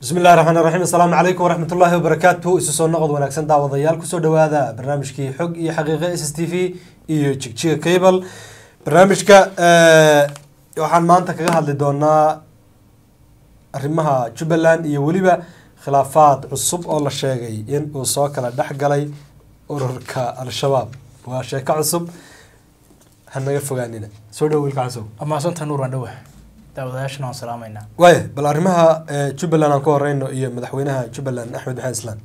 bismi illahi raxmaan raxiim assalaamu calaykum waraxmat ullaahi wabarakaatu isu soo noqod wanaagsan daawadayaal kusoo dhawaada barnaamijkii xog iyo xaqiiqe s s t v iyo jigjiga cable barnaamijka waxaan maanta kaga hadli doonaa arrimaha jubbaland iyo weliba khilaafaad cusub oo la sheegay in uu soo kala dhex galay ururka al-shabaab waa sheeko cusub hanaga fogaanina soo dhow wiilka casow amaasanta nuur waan dhowa daawadayaashana waan salaamaynaa waaya bal arrimaha jubbaland aan ku horeyno iyo madaxweynaha jubbaland axmed maxamed islaan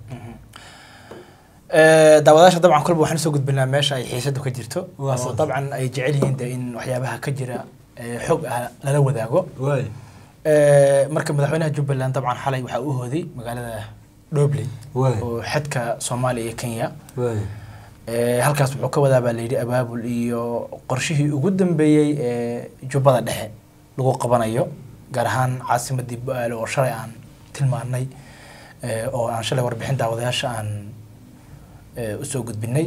daawadayaasha dabcan kolba waxaan usoo gudbinaa meesha ay xiisadu ka jirto Waa oo saas. dabcan ay jecel yihiin de in waxyaabaha ka jira ee, xog ah lala wadaago waaya Ee, marka madaxweynaha jubbaland dabcan xalay waxaa u hooday magaalada dhobley waaya oo xadka soomaaliya iyo kenya waaya Ee, halkaas wuxuu ka wadaa baa layidhi abaabul iyo qorshihii ugu dambeeyey ee jubbada dhexe lagu qabanayo gaar ahaan caasimadii bu-aale oo shalay aan tilmaanay ee, oo aan shalay warbixin daawadayaasha aan ee, usoo gudbinay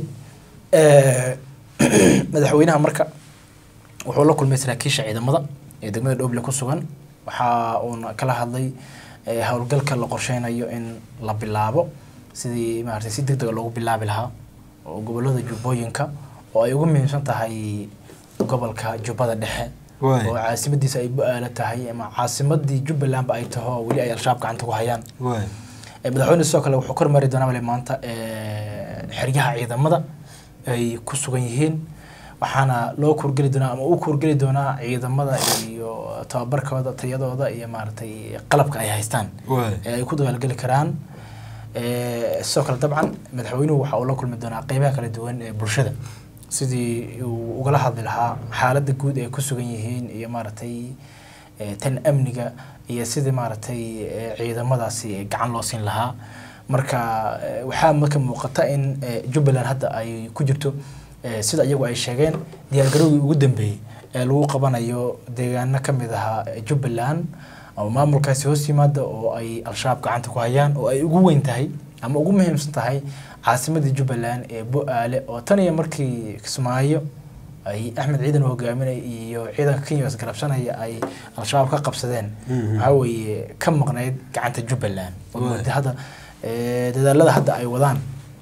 Ee, madaxweynaha marka wuxuu la kulmay saraakiisha ciidamada ee degmada dhoble ku sugan waxa uuna kala hadlay ee, howlgalka la qorsheynayo in la bilaabo sidii maaragtay si deg dega loogu bilaabi lahaa oo gobolada jubbooyinka oo ay ugu muhiimsan tahay gobolka jubbada dhexe Waay. oo caasimadiisa ay bu-aalo tahay ama caasimadii jubbalandba ay taho oo weli ay al-shabaab gacanta ku hayaan waaya Ee, madaxweyne sidoo kale wuxuu kormari doonaa bale maanta ee, xeryaha ciidamada ay ku sugan yihiin waxaana loo kuurgeli doonaa ama uu kuurgeli doonaa ciidamada iyo tababarkooda tayadooda iyo maaragtay qalabka ay haystaan waaya ee ay ku dagaalgeli karaan Ee, sidoo kale dabcan madaxweynuhu waxa uu la kulmi doonaa qeybaha kala duwan ee bulshada sidii uu ugala hadli lahaa xaaladda guud ay ku sugan yihiin iyo maaragtay ee, tan amniga iyo sidii maaragtay ee, ciidamadaasi gacan loo siin lahaa marka ee, waxaa marka muuqata in ee, jubbaland hadda ay ku jirto ee, sida iyagu ay sheegeen diyaargarowgii ugu dambeeyey ee lagu qabanayo deegaano ka mid ahaa ee jubbaland ama maamulkaasi hoos yimaada oo ay al-shabaab gacanta ku hayaan oo ay ugu weyn tahay ama ugu muhiimsan tahay caasimadii jubbaland ee bu-aale oo tan iyo markii kismaayo ay axmed ciidan uu hogaaminay iyo ciidanka kenya is garabsanaya ay al-shabaab ka qabsadeen Mhm. waxaa weeye ka maqnayd gacanta jubbaland oo Waay. mooday hadda ee, dadaalada hadda ay wadaan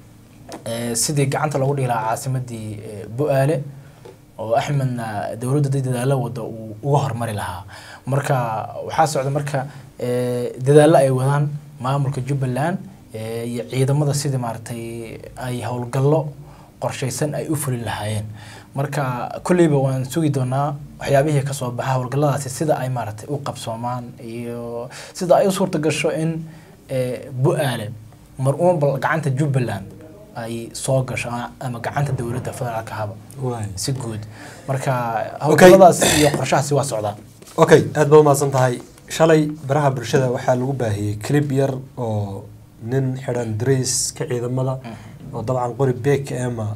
ee, sidii gacanta loogu dhigi lahaa caasimadii ee, bu-aale oo axmedna dowladda dad dadaalo wada uu uga hormari lahaa marka waxaa socda marka ee, dadaallo ay wadaan maamulka jubbaland ee, iyo ciidamada sidii maaragtay ay howlgallo qorshaysan ay u fulin lahaayeen marka kolleyba waan sugi doonaa waxyaabihii kasoo baxa howlgalladaasi sida ay maaragtay u qabsoomaan iyo sida ay u suurta gasho in ee, bu-aale mar uun bal gacanta jubbaland ay soo gasho ama- ama gacanta dowladda federaalka haba waaya si guud marka howlgalladaas iyo qorshahaasi waa socdaa okay aad baad umahadsan tahay shalay baraha bulshada waxaa lagu baahiyey clip yar oo nin xidhan dareyska ciidamada oo dabcan qori beek ema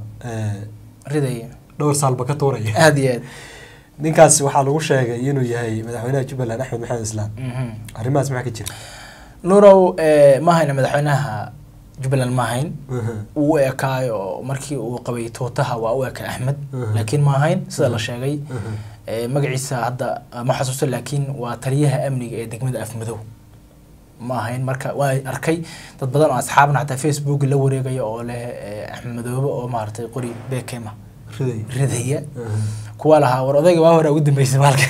riday dhowr saalba ka tuuraya aada iyo aad ninkaasi waxaa lagu sheegay inuu yahay madaxweynaha jubbaland axmed maxamed islaan Mhm. arrimahaas maxaa ka jira nuurow eh, ma hayna madaxweynaha jubbaland ma hayn Mhm. uu u ekaayo markii uu qabay tuutaha waa u eka axmed Mhm. laakiin ma ahayn sida la sheegay Mhm. Eh, magaciisa hadda eh, ma xasuusto laakiin waa taliyaha amniga ee degmada afmadow ma ahayn marka waa arkay dad badan oo asxaabna xataa facebook la wareegaya oo leh eh, axmed madoobe oo maaragtay qori bekema riday ridaya Mhm. kuwa lahaa war odayga waa hore ugu dambeysay maalka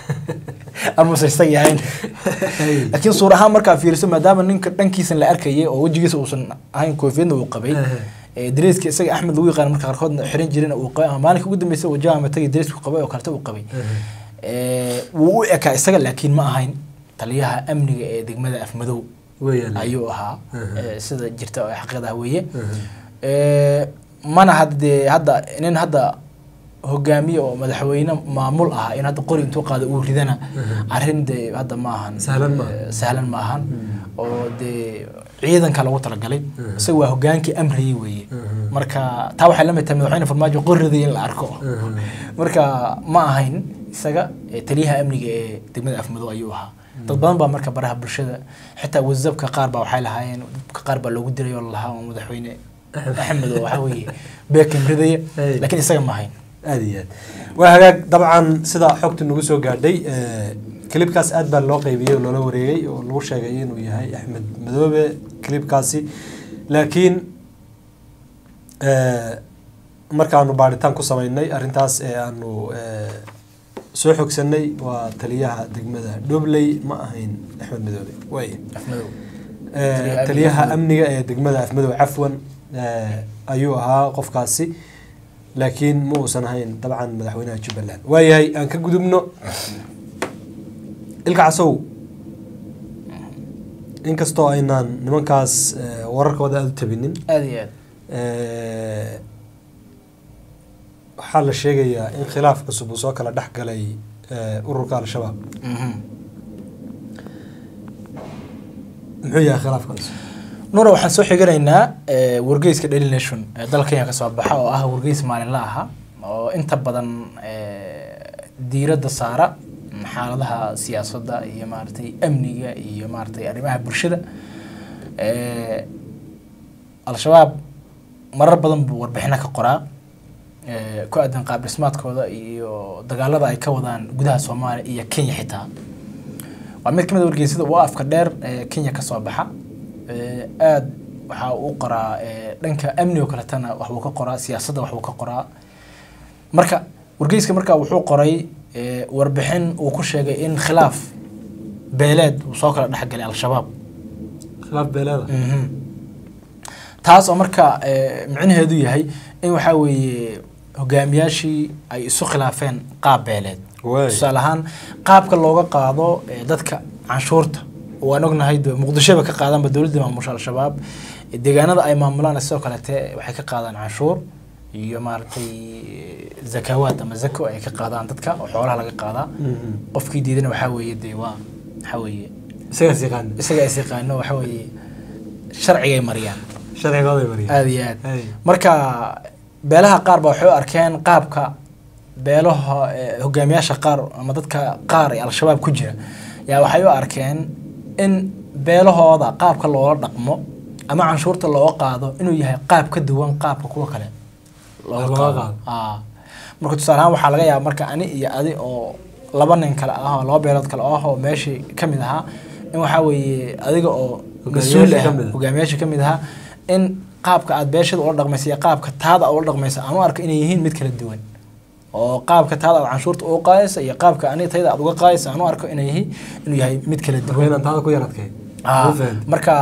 amase isaga ahayn Hey. laakiin suur ahaan markaa fiiriso maadaama ninka dhankiisan la arkayay oo wejigiisa uusan ahayn koofiyadna uu qabay Ehe. ee dareeska isaga axmed lagu yaqaan marka qaarkoodna xiran jirina uu qabay ama maalinka ugu dambeysa wajaha matagi dareesku qabay oo kaleta uu qabay Mhm. Ee, wuu u ekaa isaga laakiin ma ahayn taliyaha amniga ee degmada afmadow weeyaan ayuu ahaa Mhm. ee, sida jirta oo xaqiiqada weeye Mhm. Ee, mana hadde hadda nin hadda hogaamiye oo madaxweyne maamul ah in hadda qori intuu qaado uu ridana arrin de hadda ma ahan Sahlan ma aha. Ee, sahlan ma ahan oo dee ciidanka lagu talagalay isaga waa hogaankii amriyey weeye Mhm. marka taa waxay la mid tahay madaxweyne farmaajo qoriday in la arko Mhm. marka ma ahayn isaga ee, taliyaha amniga ee degmada afmadow ayuu ahaa dad badan baa marka baraha bulshada xitaa wasabka qaar baa waxay lahaayeen dadka qaar baa loogu diray oo lalahaa oo madaxweyne axmed oo waxaa weeye beekan ridaya Hey. laakiin isaga ma ahayn aada iyo aad waa hagaag dabcan sida xogta nagu soo gaadhay eh, clipkaas aad baa loo qeybiyey oo loola wareegay oo lagu sheegay inuu yahay axmed madoobe clipkaasi laakiin eh, markaanu baadhitaan ku sameynay arrintaas ee aanu eh, soo xogsanay waa taliyaha degmada dhobley ma ahayn axmed madoobe waay afmadow Eh, Taliyaha taliyaha Afmadow. amniga ee degmada afmadow cafwan eh, ayuu ahaa qofkaasi laakiin ma uusan ahayn dabcan madaxweynaha jubbaland waayahay aan ka gudubno ilka casow inkastoo aynaan nimankaas eh, wararkooda aada u tabinin aada iyo aad eh, waxaa la sheegayaa in khilaaf cusub uu soo kala dhex galay eh, ururka al-shabaab Mhm. muxuu yahay khilaafkaas nuura waxaan soo xiganaynaa eh, wargeyska daily nation ee dalka kenya kasoo baxa oo ah wargeys maalinla aha oo inta badan eh, diiradda saara xaaladaha siyaasadda iyo maaragtay amniga iyo maaragtay arrimaha bulshada Eh, al-shabaab marar badan buu warbixino ka qoraa eh, ku aadan qaab dhismaadkooda iyo dagaalada ay ka wadaan gudaha soomaaliya iyo kenya xitaa waa mid ka mid a wargeysyada ugu afka dheer ee kenya kasoo baxa Eh, aad waxa uu qoraa eh, dhanka amniga kaletana waxbuu ka qoraa siyaasadda waxbuu ka qoraa marka wargeyska marka wuxuu qoray eh, warbixin uu ku sheegay in khilaaf beeleed uu soo kala dhexgalay al-shabaab khilaaf beeleeda Mhm. taas oo marka eh, micnaheedu yahay in waxaa weeye hogaamiyaashii ay isu khilaafeen qaab beeleed Waay. tusaale ahaan qaabka looga qaado eh, dadka canshuurta waan ognahay de muqdishoba ka qaadaanba dowladda maamusha al-shabaab Eh, deegaanada ay maamulaan sidoo kalete waxay ka qaadaan canshuur iyo maaragtay eh, zakawaad ama zako ay ka qaadaan dadka oo xoolaha laga qaadaa Mhm. qofkii diidana waxaa weeye dee waa waxaa weeye isagaas yaqaan isaga is yaqaano waxaa weeye sharcigay mariyaan sharcigooday mariya aada iyo aad Hey. marka beelaha qaar ba waxay u arkeen qaabka beelaha eh, hogaamiyaasha qaar ama dadka qaar ee al-shabaab ku jira yaa waxay u arkeen in beelahooda qaabka loola dhaqmo ama canshuurta looga qaado inuu yahay qaab ka duwan qaabka kuwa kale looga Looga qaado qaado. Aa. marka tusaale ahaan waxaa laga yaaba marka ani iyo adi oo laba nin kale ah oo laba beelood kale ah oo meeshii ka mid ahaa in waxaa weeye adiga oo mas-uul Hogaamiyaasha ah ka mid ah. hogaamiyaasha ka mid ahaa in qaabka aad beeshada ula dhaqmaysa iyo qaabka taada ula dhaqmaysa aan u arko inay yihiin mid kala duwan oo qaabka taada aad canshuurta uga qaadaysa iyo qaabka aniga tayada aad uga qaadaysa aan u arko inay yihiin inuu yahay mid kala marka duwan inaan taada ku yaradkay Ah, u fahantay. marka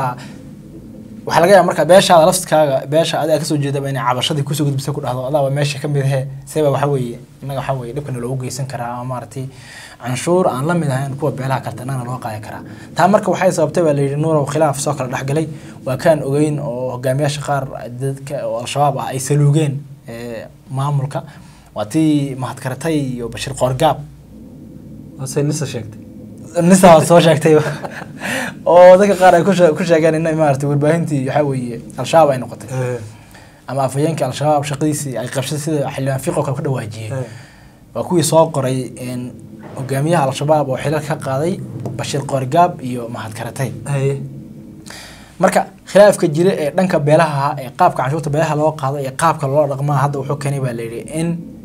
waxaa laga yaaba marka beeshaada laftkaaga beesha adiga kasoo jeedaba inay cabashadii kusoo gudbisa ku dhahdo adaaba meesha ka mid ahe seba waxaa weeye innaga waxaa weeye dhibkana loogu geysan karaa ama maaragtay canshuur aan la mid ahayn kuwa beelaha karta innagana loo qaadi karaa taa marka waxay sababtay baa layidhi nuurow khilaaf soo kala dhexgalay waa kaan ogeyn oo hogaamiyaasha qaar dadka oo al-shabaab ah ay saluugeen eh, maamulka waa tii mahadkaratay iyo bashir qoorgaab Wasay nisa sheegtay nisa waad soo sheegtay oo dadka qaar ay ku shee- ku sheegeen in maaragtay warbaahintii waxaa weeye al-shabaab ay noqotay ama afhayeenkii al-shabaab shaqadiisii ay qabsatay sida xildhibaan fiqo kale ku dhawaajiyey waa kuwii soo qoray in hogaamiyaha al-shabaab oo xilal ka qaaday bashir qoorgaab iyo mahadkaratay haye marka khilaafka jira ee dhanka beelaha ahaa ee qaabka canshuurta beelaha loo qaado iyo qaabka loo dhaqmaa hadda wuxuu keenay baa layidhi in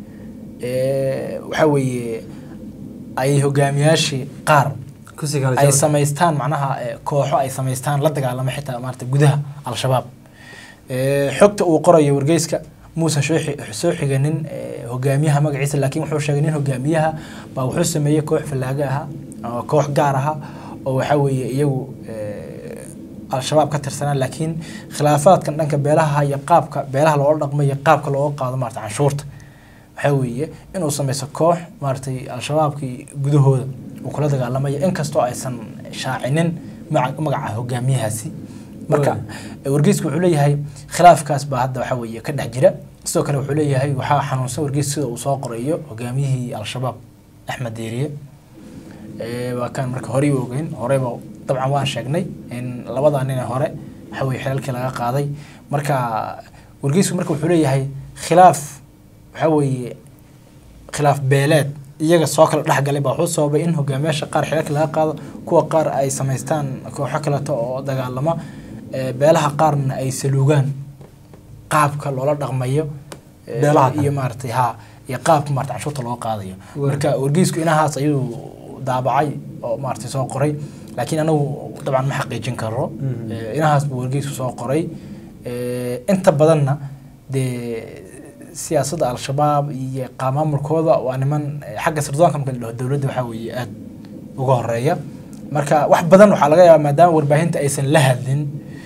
eh, waxaa weeye ay hogaamiyaashii qaar kusii kala ay jabay. samaystaan macnaha eh, kooxo ay samaystaan la dagaalamo xitaa maarata gudaha al-shabaab Eh, xogta uu qorayo wargeyska muusan soo xi- soo xiganin eh, hogaamiyaha magaciisa laakiin wuxuu sheegay nin hogaamiyaha baa wuxuu sameeyey koox fallaaga aha oo koox gaar aha oo waxaa weeye iyagu eh, al-shabaab ka tirsanaa laakiin khilaafaadkan dhanka beelaha iyo qaabka beelaha loola dhaqmo iyo qaabka looga qaado maarata canshuurta waxaa weeye inuu sameyso koox maaragtay al-shabaabkii gudahooda uu kula dagaalamayo inkastoo aysan shaacinin maca- magaca hogaamiyahaasi marka wargeysku wuxuu leeyahay khilaafkaas baa hadda waxaa weeye ka dhex jira sidoo kale wuxuu leeyahay waxaa xanuunsan wargeys sida uu soo qorayo hogaamiyihii al-shabaab axmed deeriye Ee, waa kaan marka horey u ogeyn horeyba dabcan waan sheegnay in labada nin ee hore waxa weye xilalkii laga qaaday marka wargeysku marka wuxuu leeyahay khilaaf waxa weeye khilaaf beeleed iyaga soo kala dhexgalay baa wuxuu sababay in hogaamiyaasha qaar xilalka laga qaado kuwa qaar ay samaystaan kooxo kaleeto oo dagaalama ee, beelaha qaarna ay saluugaan qaabka loola dhaqmayo ee, Beelaha kale. iyo maaragtay ha iyo qaabka maarata canshuurta loo qaadayo Waa. marka wargeysku inahaas ayuu daabacay oo maaragtay soo qoray laakiin anagu dabcan ma xaqiijin karo Mhm. Eh, inahaas buu wargeysku soo qoray Eh, inta badanna dee siyaasadda al-shabaab iyo qaamaamulkooda waa niman eh, xagga sirdoonka marka la dhaho dowladda waxaa weeye aada uga horeeya marka wax badan waxaa laga yaabaa maadaama warbaahinta aysan la hadlin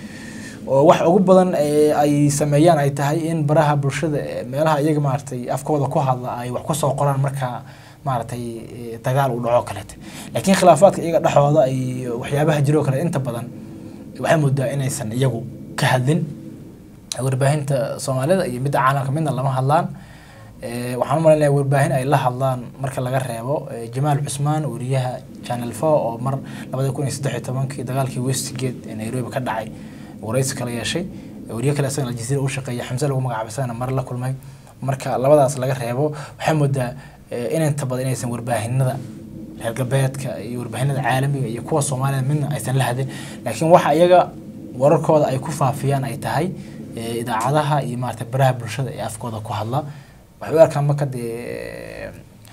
oo wax ugu badan ee ay sameeyaan ay tahay in baraha bulshada ee meelaha iyaga maaragtay afkooda ku hadla ay wax ku soo qoraan marka maaragtay eh, dagaal uu dhaco kaleete laakiin khilaafaadka iyaga dhexdooda ay waxyaabaha jiroo kale inta badan waxay moodaa inaysan iyagu ka hadlin warbaahinta soomaalida iyo midda caalamka midna lama hadlaan Eh, waxaan u malaynayaa warbaahin ay la hadlaan marka laga reebo eh, jamaal cusmaan wariyaha channel four oo mar labada kun iyo saddex iyo tobankii dagaalkii westgate ee nairobi ka dhacay waraysi kala yeeshay wariye kale isagana aljazeera u shaqeeya xamse lagu magacaabay isagana mar la kulmay marka labadaas laga reebo waxay moodaa eh, in inta badan inaysan warbaahinada reer galbeedka iyo warbaahinada caalamiga iyo kuwa soomaalida midna aysan la hadlin laakiin waxa iyaga wararkooda ay ku faafiyaan ay tahay eh, idaacadaha iyo maarata baraha bulshada ee afkooda ku hadla waxay u arkaan marka dee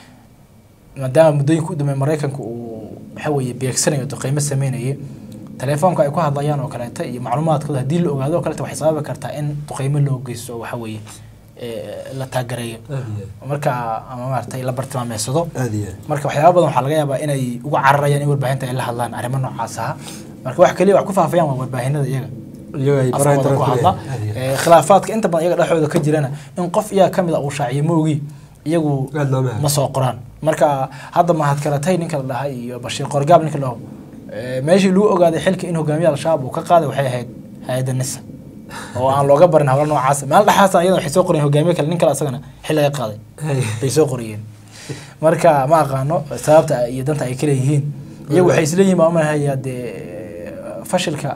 maadaama muddooyinka u dambeey maraykanka uu waxa weeye beegsanayo oo qiimo sameynayay telefoonka ay ku hadlayaan oo kaleeta iyo macluumaadkooda haddii la ogaado oo kaleeta waxay sababi kartaa in duqeymo loo geysto oo waxa weeye eh, la taagereeyo marka ama maaragtay la bartilmaameysado aad iyo aad marka waxyaaba badan waxaa laga yaabaa inay uga cararayaan in warbaahinta ay la hadlaan arrimo noocaas ah marka wax kaliya wax ku faafayaan waa warbaahinada iyaga iyaga ay baraha afkooda internet ku ku hadla leeyahay. Aad iyo aad. Eh, khilaafaadka inta badan iyaga dhexdooda ka jirana in qof iyaga kamid a uu shaaciyo moogi iyagu aad looma ma soo qoraan marka hadda mahad karatay ninka la dhahay iyo bashiir qorgaab ninka la dhaho eh, meeshii lagu ogaaday xilka in hogaamiye al-shabaab uu ka qaaday waxay ahayd hay-adda nisa oo aan looga barin hawlo noocaas meel dhexaasna iyada waxay soo qoreen hogaamiye kale nin kale asagana xil laga qaaday Hay. bay soo qoriyeen marka ma aqaano sababta iyo danta ay kale yihiin iyagu waxay isleeyihiin baa umalahayaa dee fashilka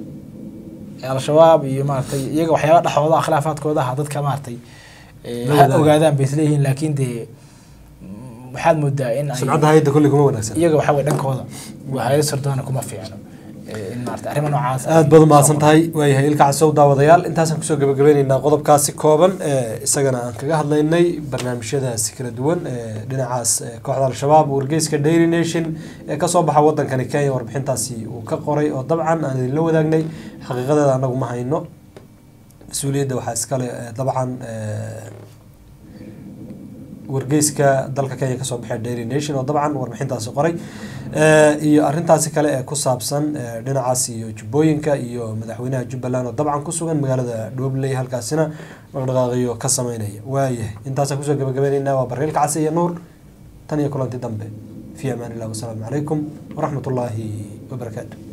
al-shabaab iyo maaragtay iyaga waxyaaba dhexdooda ah, khilaafaadkooda ah dadka maaragtay eh, La ha wadaaga. ogaadaan bay isleeyihiin laakiin dee mm, waxaad moodaa in ay sumcadda hayadda kulli kuma wanaagsan iyaga waxaa weye dhankooda waa hay-ad sirdoona kuma fiicno Eh, in maaragtay arrimo noocaas aad baad umahadsan tahay waayahay ilka casow daawadayaal intaasaan kusoo gabagabeyneynaa qodobkaasi kooban ee isagana aan kaga hadlaynay barnaamijyadaasi kala duwan ee dhinacaas ee kooxda al-shabaab wargeyska daily nation ee kasoo baxa wadankani kenya warbixintaasi uu ka qoray oo dabcan aan idinla wadaagnay xaqiiqadeeda anagu ma hayno mas-uuliyadda waxaa iskale ee, dabcan ee, wargeyska dalka kenya kasoo baxay daily nation oo dabcan warbixintaasi qoray Eh, iyo arintaasi kale ee ku saabsan eh, dhinacaas iyo jubbooyinka iyo madaxweynaha jubbaland oo dabcan ku sugan magaalada dhobley halkaasina dhaqdhaqaaqiyo ka sameynaya waayahay intaasaan kusoo gabagabeyneyna waa barreelka case iyo nuur tan iyo kulanti dambe fi amaan illah wasalaamu calaykum waraxmat ullaahi wabarakaatu